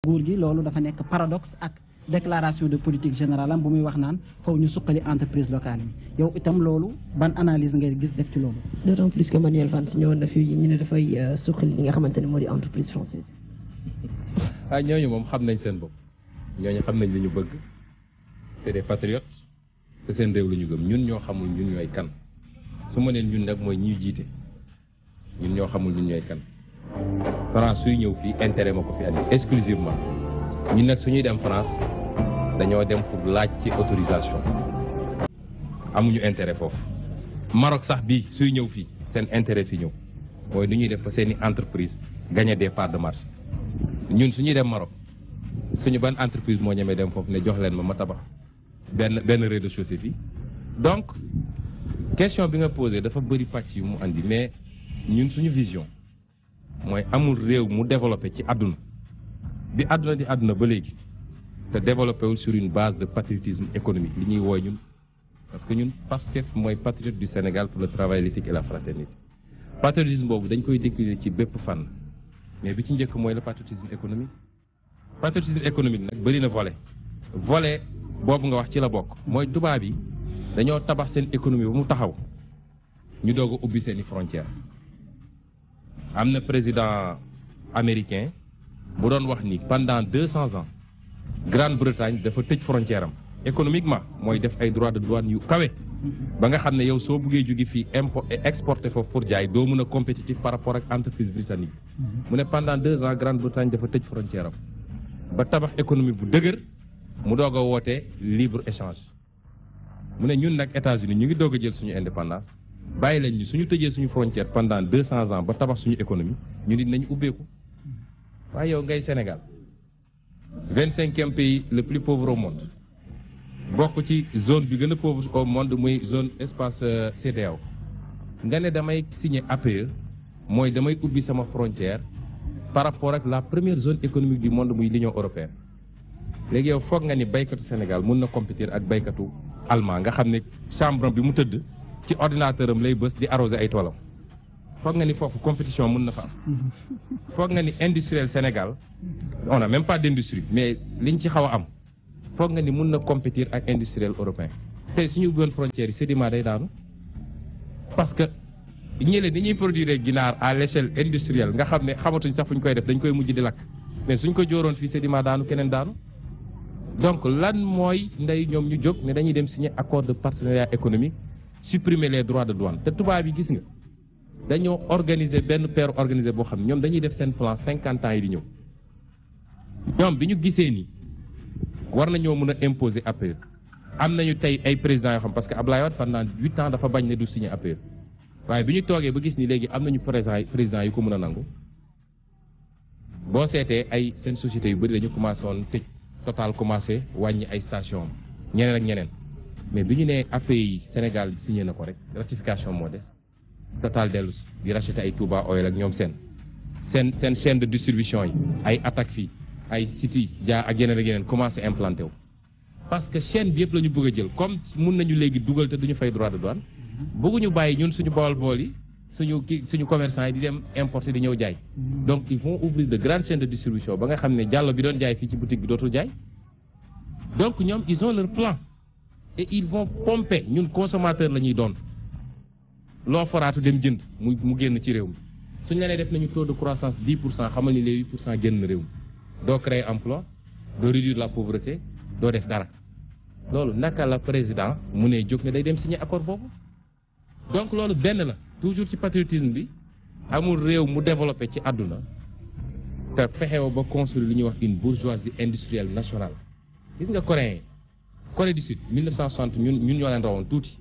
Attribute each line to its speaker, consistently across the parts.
Speaker 1: nguur gi loolu dafa nekk paradoxe ak déclaration de politique générale am bu muy wax naan faw ñu suqali entreprise locale yi yow itam loolu ban analyse ngay gis def ci loolu.
Speaker 2: d'autant plus que Manuel Valls ñëwoon na fi ñu ne dafay suqali li nga xamante ne moo di entreprise française
Speaker 3: ah ñooñu moom xam nañ seen bopp ñooñu xam nañ li ñu bëgg c'est des patriotes te seen réew la ñu gëm ñun ñoo xamul ñun ñooy kan su ma neen ñun nag mooy ñuy jiite ñun ñoo xamul ñun ñooy kan France suy ñëw fii intérêt ma ko fi andi exclusivement ñun nag suñuy dem France dañoo dem pour laaj ci autorisation amuñu intérêt foofu Maroc sax bii suy ñëw fii seen intérêt fi ñëw mooy nu ñuy def ba seeni entreprise gagner des parts de marché ñun suñuy dem Maroc suñu ban entreprise moo ñemee dem foofu ne jox leen ma ma tabax benn benn rez-de-chaussée fii donc question bi nga posé dafa bëri pàcc yu mu andi mais ñun suñu vision mooy amul réew mu développé ci àdduna bi àdduna di àdduna ba léegi te développé wul sur une base de patriotisme économique li ñuy wooy ñun parce que ñun PASTEF mooy patriote du Sénégal pour le travail l'éthique et la fraternité patriotisme boobu dañ koy décliner ci bépp fànn mais bi ci njëkk mooy le patriotisme économique patriotisme économique nag bëri na volet volet boobu nga wax ci la bokk mooy tubaab yi dañoo tabax seen économie ba mu taxaw ñu doog a ubbi seeni frontières am na président américain bu doon wax ni pendant deux cents ans Grande-Bretagne dafa tëj frontière am économiquement mooy def ay droits de douane yu kawe ba nga xam ne yow soo buggee jóge fii import exporter foofu pour jaay doo mën a compétitif par rapport ak entreprise britannique mu ne pendant deux ans Grande-Bretagne dafa tëj frontière am ba tabax économie bu dëgër mu doog a woote libre échange mu ne ñun nag États-Unis ñu ngi doog a jël suñu indépendance bàyyi leen ñu suñu tëjee suñu frontière pendant deux cents ans ba tabax suñu économie ñu nit nañu ubbeeku waaye yow ngay Sénégal vingt cinquième pays le plus pauvre au monde bokk ci zone bi gën a pauvre au monde muy zone espace CEDEAO nga ne damay signer APE mooy damay ubbi sama frontière par rapport ak la première zone économique du monde muy l'Union européenne léegi yow foog nga ni baykatu Sénégal mun na compétir ak baykatu allemand nga xam ne chambre bi mu tëdd ci ordinateur am lay bës di arroser ay toolam foog nga ni foofu compétition mun na fa am foog nga ni industriel Sénégal on a même pas d'industrie mais liñ ci xaw a am foog nga ni mun na compétir ak industriel européen tey suñu ubbiwoon frontières yi sédiment day daanu parce que ñële ni ñuy produire ginaar à l'échelle industrielle nga xam ne xamatuñ sax fu ñu koy def dañ koy mujj di lakk mais suñ ko jóoroon fii sédiment daanu keneen daanu donc lan mooy ndey ñoom ñu jóg ne dañuy dem signer accord de partenariat économique supprimer les droits de douane te tubaab yi gis nga dañoo organiser benn paire organisé boo xam ne ñoom dañuy def seen plan cinquante ans yi di ñëw ñoom bi ñu gisee ni war nañoo mën a imposer APE am nañu tey ay présidents yoo xam parce que Ablaye Wade pendant huit ans dafa bañ ne du signer APE waaye bi ñu toogee ba gis ni léegi am nañu président président yu ko mën a nangu boo seetee ay seen sociétés yu bëri dañu commencé woon tëj total commencé wàññi ay station ñeneen ak ñeneen mais bi ñu nee APE yi Sénégal signé na ko rek ratification moo des total dellu si di racheter ay Touba Oil ak ñoom seen seen seen chaîne de distribution yi ay attaque fii ay City Dia ak yeneen ak yeneen commencé implanté wu parce que chaîne bi yëpp la ñu bëgg a jël comme mun nañu léegi dugal te duñu fay droit de douane bëgguñu bàyyi ñun suñu bool bool yi suñu kii suñu commerçant yi di dem importer di ñëw jaay donc ils vont ouvrir de grandes chaînes de distribution ba nga xam ne jàllo bi doon jaay fii ci boutique bi dootul jaay donc ñoom ils ont leur plan et ils vont pomper ñun consommateur la ñuy doon loo foraatu dem jënd mu mu génn ci réew mi suñu la nee def nañu taux de croissance 10 pour cent xamal ni les 8 pour cent génn réew mi doo créer emploi doo réduire la pauvreté doo def dara loolu naka la président mu ne jóg ne day dem signer accord boobu donc loolu benn la toujours ci patriotisme bi amul réew mu développé ci àdduna te fexewo ba construire li ñuy wax une bourgeoisie industrielle nationale gis nga coréen Corée du Sud 1960 ñun ñun ñoo leen rawoon tuuti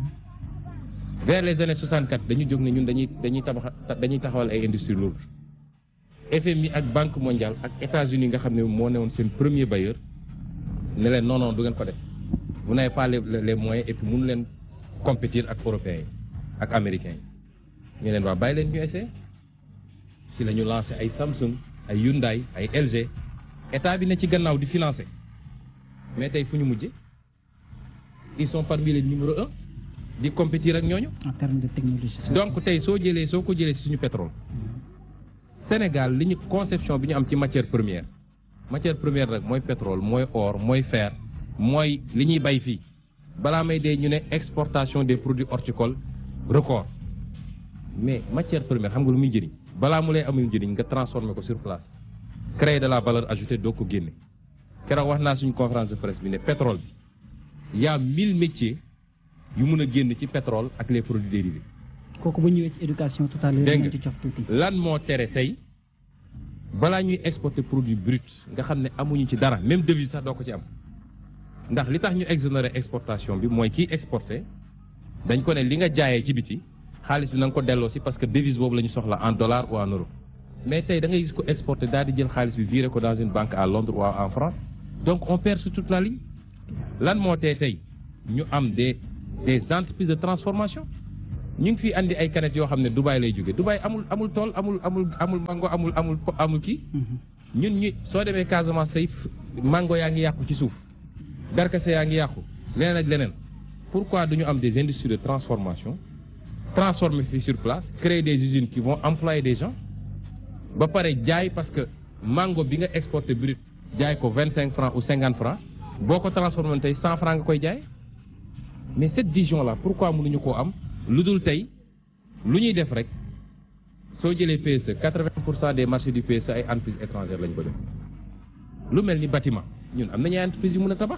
Speaker 3: vers les années 64 dañu jóg ne ñun dañuy dañuy tabax dañuy taxawal ay industrie lourde FMI ak Banque mondiale ak États-Unis nga xam ne moo newoon seen premier bailleur ne leen non non du ngeen ko def vous n'avez pas les les moyens et puis mënu leen compétir ak européens yi ak américains yi ñu leen waa bàyyi leen ñu essayé ci la ñu lancé ay Samsung ay Hyundai ay LG état bi ne ci gannaaw di financer mais tey fu ñu mujje ils sont parmi les numéro un di compétir ak ñooñu.
Speaker 1: en termes de technologie.
Speaker 3: donc tey soo jëlee soo ko jëlee si suñu pétrole Sénégal li ñu conception bi ñu am ci matière première matière première nag mooy pétrole mooy or mooy fer mooy li ñuy bay fii balaa may dee ñu ne exportation des produits horticoles record mais matière première xam nga lu muy njëriñ balaa mu lay amul njëriñ nga transformer ko sur place créer de la valeur ajoutée doo ko génne keroog wax naa suñu conférence de presse bi ne pétrole bi y a mille métiers yu mun a génn ci pétrole ak les produits dérivés
Speaker 1: kooku bu ñëwee ci éducation tout à l'heure
Speaker 3: Dégg
Speaker 1: nañ
Speaker 3: nga.
Speaker 1: ci cof tuuti
Speaker 3: lan moo tere tey balaa ñuy exporter produit brut nga xam ne amuñu ci dara même devise sax doo ko ci am ndax li tax ñu exonérer exportation bi mooy kiy exporter dañ ko ne li nga jaayee ci biti xaalis bi na nga ko delloo si parce que devise boobu la ñu soxla en dollar ou en euro mais tey da ngay gis ko exporter daal di jël xaalis bi virer ko dans une banque à Londres ou en France donc on perd sur toute la ligne lan moo tee tey ñu am des des entreprises de transformation ñu ngi fi andi ay canettes yoo xam ne Dubaï lay jóge Dubaï amul amul tool amul amul amul mango amul amul po- amul kii
Speaker 1: Mhm.
Speaker 3: ñun ñu soo demee Casamance tey f- mango yaa ngi yàqu ci suuf darkase yaa ngi yàqu leneen ak leneen pourquoi du ñu am des industries de transformation transformer fii sur place créer des usines qui vont employer des gens ba pare jaay parce que mango bi nga exporté brut jaay ko vingt cinq francs ou cinquante francs boo ko transformé tey cent francs nga koy jaay mais cette vision là pourquoi mënuñu koo am lu dul tey lu ñuy def rek soo jëlee PSE 80 pour cent des marchés du PSE ay entreprises étrangères lañ ko def lu mel ni bâtiment ñun am nañu ay entreprises yu mën a tabax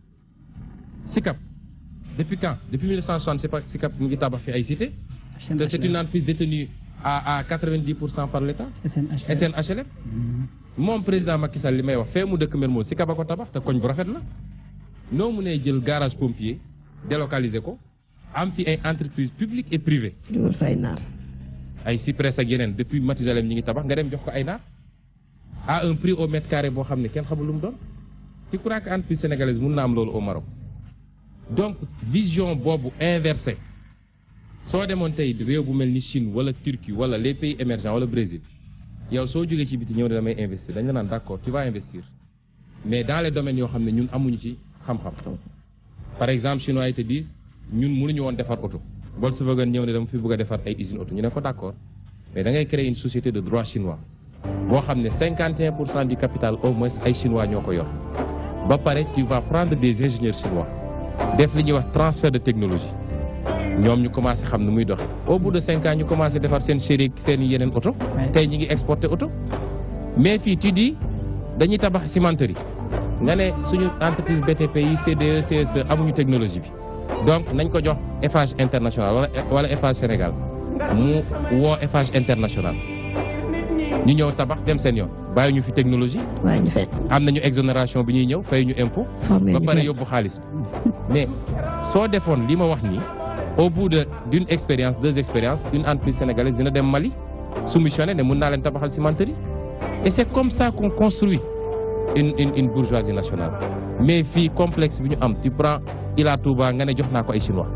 Speaker 3: SICAP depuis quand depuis 1960 c'est pas SICAP mu ngi tabax fi ay cité te c'est une entreprise détenue à à 90 pour cent par l'État
Speaker 1: SNHLM.
Speaker 3: SNHLM
Speaker 1: Mhm.
Speaker 3: moom président Macky Sall li may wax fee mu dëkk Mermoz SICAP a ko tabax te koñ bu rafet la noo mu nee jël garage pompier délocaliser ko am fi ay entreprises publiques et privées
Speaker 2: dugal fay naar
Speaker 3: ay Cyprès ak yeneen depuis Mathusalem ñi ngi tabax nga dem jox ko ay naar à un prix au mètre carré boo xam ne kenn xamul lu mu doon tu crois que entreprise sénégalaise mun na am loolu au Maroc donc vision boobu inversée soo demoon tey réew bu mel ni Chine wala Turquie wala les pays émergents wala Brésil yow soo jógee ci biti ñëw ne damay investir dañ la naan d'accord tu vas investir mais dans les domaines yoo xam ne ñun amuñu ci xam-xam par exemple chinois yi te disent ñun mënuñu woon defar oto Volkswagen ñëw ne dama fi bëgg a defar ay usine oto ñu ne ko d'accord mais da ngay créer une société de droit chinois boo xam ne 51 pour cent du capital au moins ay chinois ñoo ko yor ba pare tu vas prendre des ingénieurs chinois def li ñuy wax transfert de technologie ñoom ñu commencé xam ne muy doxe au bout de cinq ans ñu commencé defar seen série seen yeneen oto
Speaker 1: Ouais.
Speaker 3: tey ñi ngi exporter oto mais fii tu dis dañuy tabax cimenterie nga ne suñu entreprise BTP yi CDE CSE amuñu technologie bi donc nañ ko jox Eiffage international wala wala Eiffage Sénégal mu woo Eiffage international ñu ñëw tabax dem seen yoon bàyyi ñu fi technologie
Speaker 2: waaye ñu fekk
Speaker 3: am nañu exonération bi ñuy ñëw fay ñu impôt
Speaker 2: formé
Speaker 3: ba
Speaker 2: ñu
Speaker 3: pare
Speaker 2: fekk
Speaker 3: yóbbu xaalis bi mais soo defoon li ma wax nii au bout de d'une expérience deux expériences une entreprise sénégalaise dina dem Mali soumissionné ne mun naa leen tabaxal cimenterie et c'est comme ça qu'on construit une une une bourgeoisie nationale mais fii complexe bi ñu am tu prends Ila Touba nga ne jox naa ko ay chinois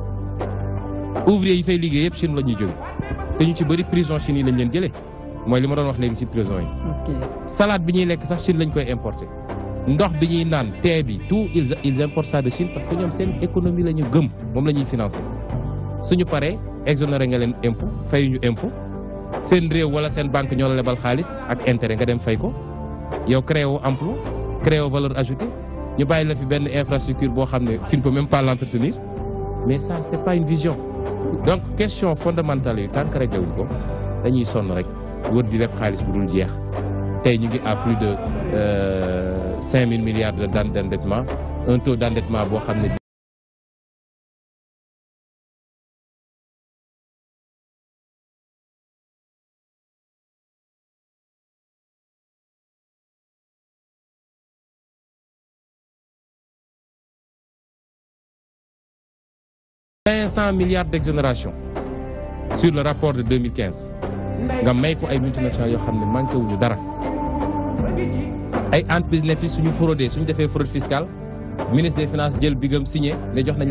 Speaker 3: ouvrier yi fay liggéey yëpp Chine la ñuy jóge te ñu ci bëri prison Chine yi lañ leen jëlee mooy li ma doon wax léegi ci prison yi
Speaker 1: ok
Speaker 3: salade bi ñuy lekk sax Chine lañ koy importer ndox bi ñuy naan thé bi tout ils ils importent ça de Chine parce que ñoom seen économie la ñu gëm moom la ñuy financer suñu paree exonéré nga leen impôt fayuñu impôt seen réew wala seen banque ñoo la lebal xaalis ak intérêt nga dem fay ko yow créé woo emploi créé woo valeur ajoutée ñu bàyyi la fi benn infrastructure boo xam ne tu ne peux même pas l'entretenir mais ça c'est pas une vision donc question fondamentale yi tant que réglé wuñ ko dañuy sonn rek wër di leb xaalis bu dul jeex tey ñu ngi à plus de cinq mille milliards de d'endettement un taux d'endettement boo xam ne cinq cent milliards d'exonération sur le rapport de 2015 nga may ko ay multinationales yoo xam ne manqué wuñu dara ay entreprise ne fi suñu fraudé suñu defee fraude fiscale ministre des finances jël bigam signé ne jox nañ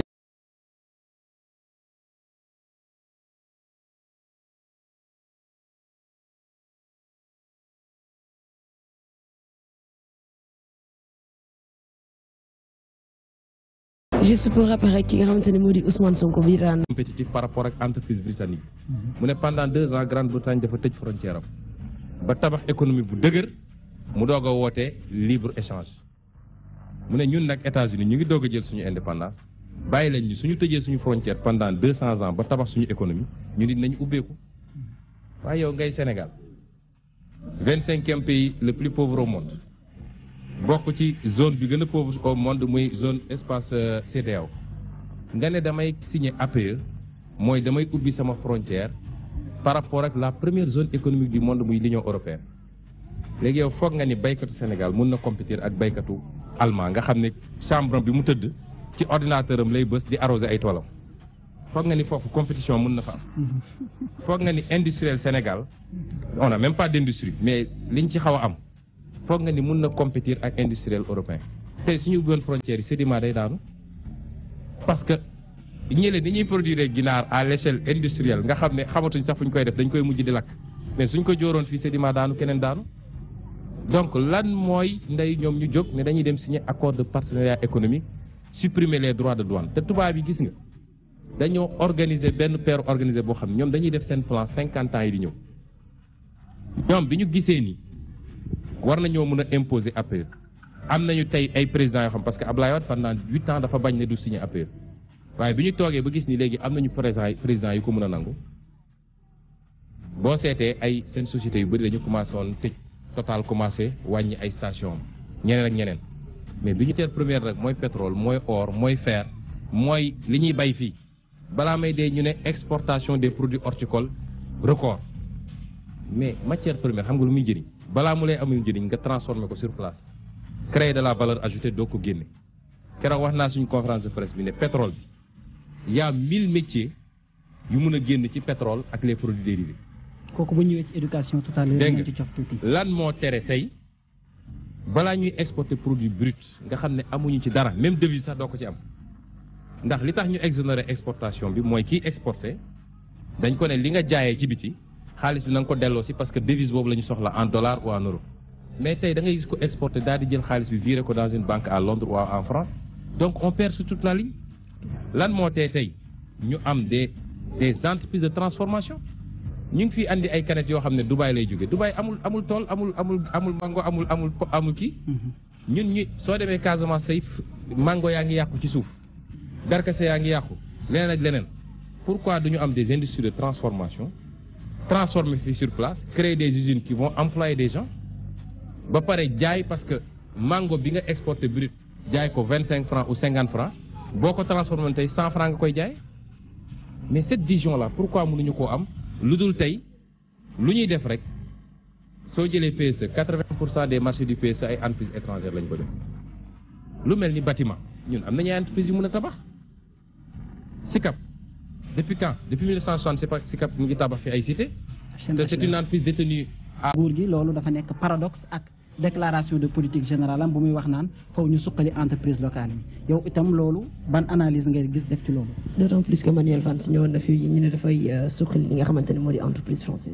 Speaker 2: juste pour rappeler ki nga xamante ne moo di Ousmane Sonko bi daan
Speaker 3: compétitif par rapport ak entreprise britannique mu ne pendant deux ans Grande-Bretagne dafa tëj frontière am ba tabax économie bu dëgër mu doog a woote libre échange mu ne ñun nag États-Unis ñu ngi doog a jël suñu indépendance bàyyi leen ñu suñu tëjee suñu frontière pendant deux cents ans ba tabax suñu économie ñu nit nañu ubbeeku waaye yow ngay Sénégal vingt cinquième pays le plus pauvre au monde bokk ci zone bi gën a pauvre au monde muy zone espace CEDEAO nga ne damay signer APE mooy damay ubbi sama frontière par rapport ak la première zone économique du monde muy l'Union européenne léegi yow foog nga ni baykatu Sénégal mun na compétir ak baykatu allemand nga xam ne chambre bi mu tëdd ci ordinateur am lay bës di arroser ay toolam foog nga ni foofu compétition mun na fa am foog nga ni industriel Sénégal on n'a même pas d'industrie mais liñ ci xaw a am foog nga ni mun na compétir ak industriel européen tey suñu ubbiwoon frontières yi sédiment day daanu parce que ñële ni ñuy produire ginaar à l'échelle industrielle nga xam ne xamatuñ sax fu ñu koy def dañ koy mujj di lakk mais suñ ko jóoroon fii sédiment daanu keneen daanu donc lan mooy ndey ñoom ñu jóg ne dañuy dem signer accord de partenariat économique supprimer les droits de douane te tubaab yi gis nga dañoo organiser benn paire organisé boo xam ne ñoom dañuy def seen plan cinquante ans yi di ñëw ñoom bi ñu gisee ni war nañoo mën a imposer APE am nañu tey ay présidents yoo xam parce que Ablaye Wade pendant huit ans dafa bañ ne du signer APE waaye bi ñu toogee ba gis ni léegi am nañu président président yu ko mën a nangu boo seetee ay seen sociétés yu bëri dañu commencé woon tëj total commencé wàññi ay station ñeneen ak ñeneen mais bi ñu teel première rek mooy pétrole mooy or mooy fer mooy li ñuy bay fii balaa may dee ñu ne exportation des produits horticoles record mais matière première xam nga lu muy jëriñ balaa mu lay amul njëriñ nga transformer ko sur place créer de la valeur ajoutée doo ko génne keroog wax naa suñu conférence de presse bi ne pétrole bi y a mille métiers yu mun a génn ci pétrole ak les produits dérivés
Speaker 1: kooku bu ñëwee ci éducation tout à l'heure
Speaker 3: Dégg
Speaker 1: dinañ
Speaker 3: nga.
Speaker 1: ci cof tuuti
Speaker 3: lan moo tere tey balaa ñuy exporter produit brut nga xam ne amuñu ci dara même devise sax doo ko ci am ndax li tax ñu exonérer exportation bi mooy kiy exporter dañ ko ne li nga jaayee ci biti xaalis bi na nga ko delloo si parce que devise boobu la ñu soxla en dollar ou en euro mais tey da ngay gis ko exporter daal di jël xaalis bi virer ko dans une banque à Londres ou en France donc on perd sur toute la ligne lan moo tee tey ñu am des des entreprises de transformation ñu ngi fi andi ay canettes yoo xam ne Dubaï lay jóge Dubaï amul amul tool amul amul amul mango amul amul po- amul kii ñun ñi soo demee Casamance tey f- mango yaa ngi yàqu ci suuf darkase yaa ngi yàqu leneen ak leneen pourquoi duñu am des industries de transformation transformer fii sur place créer des usines qui vont employer des gens ba pare jaay parce que mango bi nga exporté brut jaay ko vingt cinq francs ou cinquante francs boo ko transformé tey cent francs nga koy jaay mais cette vision là pourquoi mënuñu koo am lu dul tey lu ñuy def rek soo jëlee PSE quatre-vingt pour cent des marchés du PSE ay entreprises étrangères lañ ko def lu mel ni bâtiment ñun am nañu ay entreprises yu mën a tabax SICAP depuis quand depuis 1960 c'est pas SICAP mu ngi tabax fi ay cité te c'est une entreprise détenue à
Speaker 1: nguur gi loolu dafa nekk paradoxe ak déclaration de politique générale am bu muy wax naan faw ñu suqali entreprise locale yi yow itam loolu ban analyse ngay gis def ci loolu
Speaker 2: d'autant plus que Manuel Valls ñëwoon na fi ñu ne dafay euh, suqali li nga xamante ne moo di entreprise française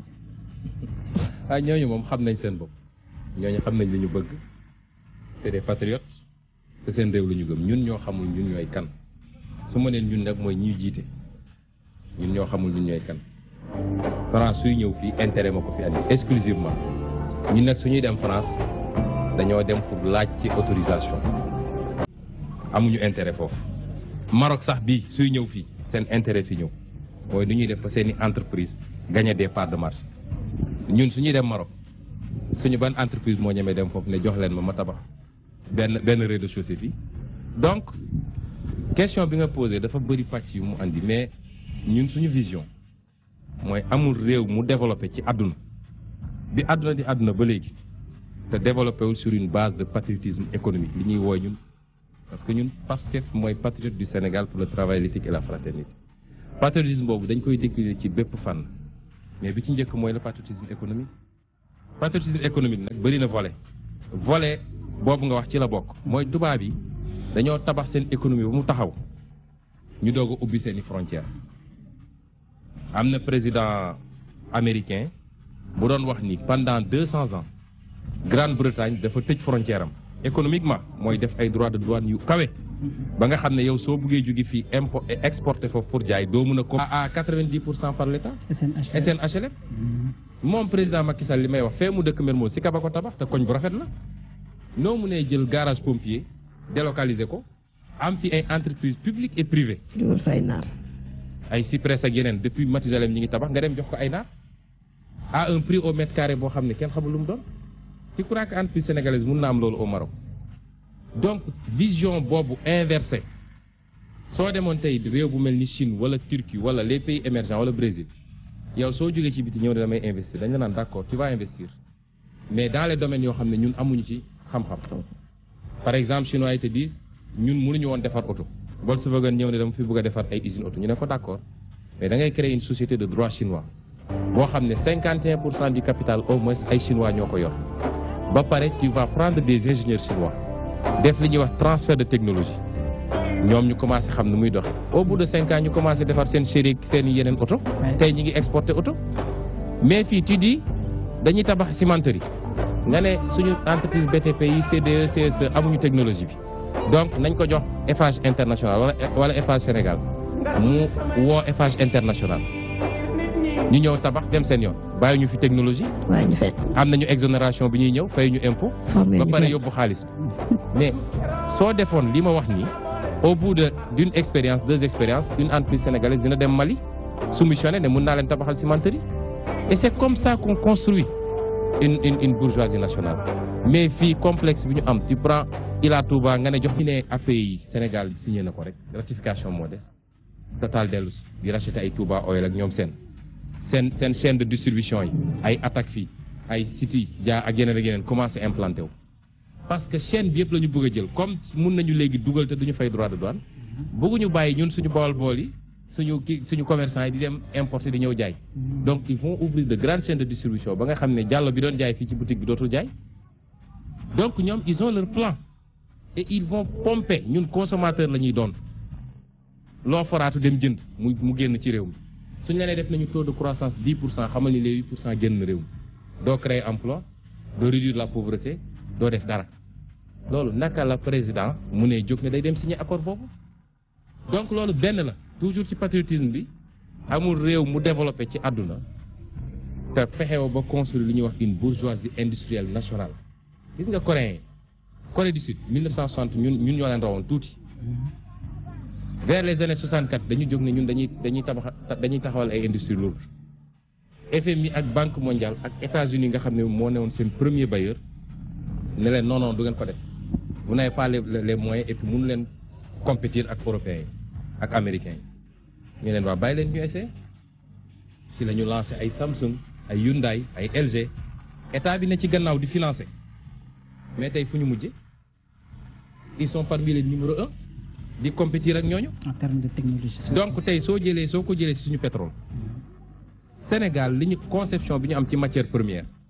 Speaker 3: ah ñooñu moom xam nañ seen bopp ñooñu xam nañ li ñu bëgg c'est des patriotes te seen réew la ñu gëm ñun ñoo xamul ñun ñooy kan su ma neen ñun nag mooy ñuy jiite ñun ñoo xamul ñun ñooy kan France suy ñëw fii intérêt ma ko fi andi exclusivement ñun nag suñuy dem France dañoo dem pour laaj ci autorisation amuñu intérêt foofu Maroc sax bii suy ñëw fii seen intérêt fi ñëw mooy nu ñuy def ba seeni entreprise gagner des parts de marché ñun suñuy dem Maroc suñu ban entreprise moo ñemee dem foofu ne jox leen ma ma tabax benn benn rez-de-chaussée fii donc question bi nga posé dafa bëri pàcc yu mu andi mais ñun suñu vision mooy amul réew mu développé ci àdduna bi àdduna di àdduna ba léegi te développé wul sur une base de patriotisme économique li ñuy wooy ñun parce que ñun PASTEF mooy patriote du Sénégal pour le travail l'éthique et la fraternité patriotisme boobu dañ koy décliner ci bépp fànn mais bi ci njëkk mooy le patriotisme économique patriotisme économique nag bëri na volet volet boobu nga wax ci la bokk mooy tubaab yi dañoo tabax seen économie ba mu taxaw ñu doog a ubbi seeni frontières am na président américain bu doon wax ni pendant deux cents ans Grande-Bretagne dafa tëj frontière am économiquement mooy def ay droits de douane yu kawe ba nga xam ne yow soo buggee jóge fii import exporter foofu pour jaay doo mën a ko à quatre-vingt-dix pour cent par l'État
Speaker 1: SNHLM
Speaker 3: SNHLM
Speaker 1: Mhm.
Speaker 3: moom président Macky Sall li may wax fee mu dëkk Mermoz si kaba ko tabax te koñ bu rafet la noo mu nee jël garage pompier délocaliser ko am fi ay entreprise publique et privée
Speaker 2: dugal fa ay naar
Speaker 3: ay Cyprès ak yeneen depuis Mathusalem ñi ngi tabax nga dem jox ko ay naar à un prix au mètre carré boo xam ne kenn xamul lu mu doon tu crois que entreprise sénégalaise mun na am loolu au Maroc donc vision boobu inversée soo demoon tey réew bu mel ni Chine wala Turquie wala les pays émergents wala Brésil yow soo jógee ci biti ñëw ne damay investir dañ la naan d'accord tu vas investir mais dans les domaines yoo xam ne ñun amuñu ci xam-xam par exemple chinois yi te disent ñun mënuñu woon defar oto Volkswagen ñëw ne dama fi bëgg a defar ay usine oto ñu ne ko d'accord mais da ngay créer une société de droit chinois boo xam ne 51 pour cent du capital au moins ay chinois ñoo ko yor ba pare tu vas prendre des ingénieurs chinois def li ñuy wax transfert de technologie ñoom ñu commencé xam nu muy doxe au bout de cinq ans ñu commencé defar seen série seen yeneen oto tey ñi ngi exporté oto mais fii tu dis dañuy tabax cimenterie nga ne suñu entreprise BTP yi CDE CSE amuñu technologie bi donc nañ ko jox Eiffage international wala wala Eiffage Sénégal mu woo Eiffage international ñu ñëw tabax dem seen yoon bàyyi ñu fi technologie
Speaker 2: waaye ñu fekk
Speaker 3: am nañu exonération bi ñuy ñëw fay ñu impôt
Speaker 2: formé
Speaker 3: ba
Speaker 2: ñu
Speaker 3: pare
Speaker 2: fekk.
Speaker 3: yóbbu xaalis bi mais soo defoon li ma wax nii au bout de d'une expérience deux expériences une entreprise sénégalaise dina dem Mali soumissionné ne mun naa leen tabaxal cimenterie et c'est comme ça qu'on construit une une une bourgeoisie nationale mais fii complexe bi ñu am tu prends Ila Touba nga ne jox ñu ne API yi Sénégal signé na ko rek ratification moo des total dellu si di racheter ay Touba Oil ak ñoom seen seen seen chaîne de distribution yi ay attaque fii ay City Dia ak yeneen ak yeneen commencé implanté wu parce que chaîne bi yëpp la ñu bëgg a jël comme mun nañu léegi dugal te duñu fay droit de douane bëgguñu bàyyi ñun suñu bool bool yi suñu ki suñu commerçant yi di dem importer di ñëw jaay donc ils vont ouvrir de grandes chaînes de distribution ba nga xam ne jàllo bi doon jaay fii ci boutique bi dootul jaay donc ñoom ils ont leur plan et ils vont pomper ñun consommateur la ñuy doon loo foraatu dem jënd mu mu génn ci réew mi suñu la nee def nañu taux de croissance 10 pour cent xamal ni les 8 pour cent génn réew mi doo créer emploi doo réduire la pauvreté doo def dara loolu naka la président mu ne jóg ne day dem signer accord boobu donc loolu benn la toujours ci patriotisme bi amul réew mu développé ci àdduna te fexewo ba construire li ñuy wax une bourgeoisie industrielle nationale gis nga coréen yi Corée du Sud 1960 ñun ñun ñoo leen rawoon tuuti vers les années 64 dañu jóg ne ñun dañuy dañuy tabax dañuy taxawal ay industries lourdes FMI ak Banque mondiale ak États-Unis nga xam ne moo newoon seen premier bailleur ne leen non non du ngeen ko def vous n'avez pas les les moyens et puis mënu leen compétir ak européens yi ak américains yi ñu leen waa bàyyi leen ñu essayer ci la ñu lancé ay Samsung ay Hyundai ay LG état bi ne ci gannaaw di financer mais tey fu ñu mujje ils sont parmi les numéro un di compétir ak ñooñu
Speaker 1: en termes de technologie.
Speaker 3: donc tey soo jëlee soo ko jëlee ci suñu pétrole Sénégal li ñu conception bi ñu am ci matière première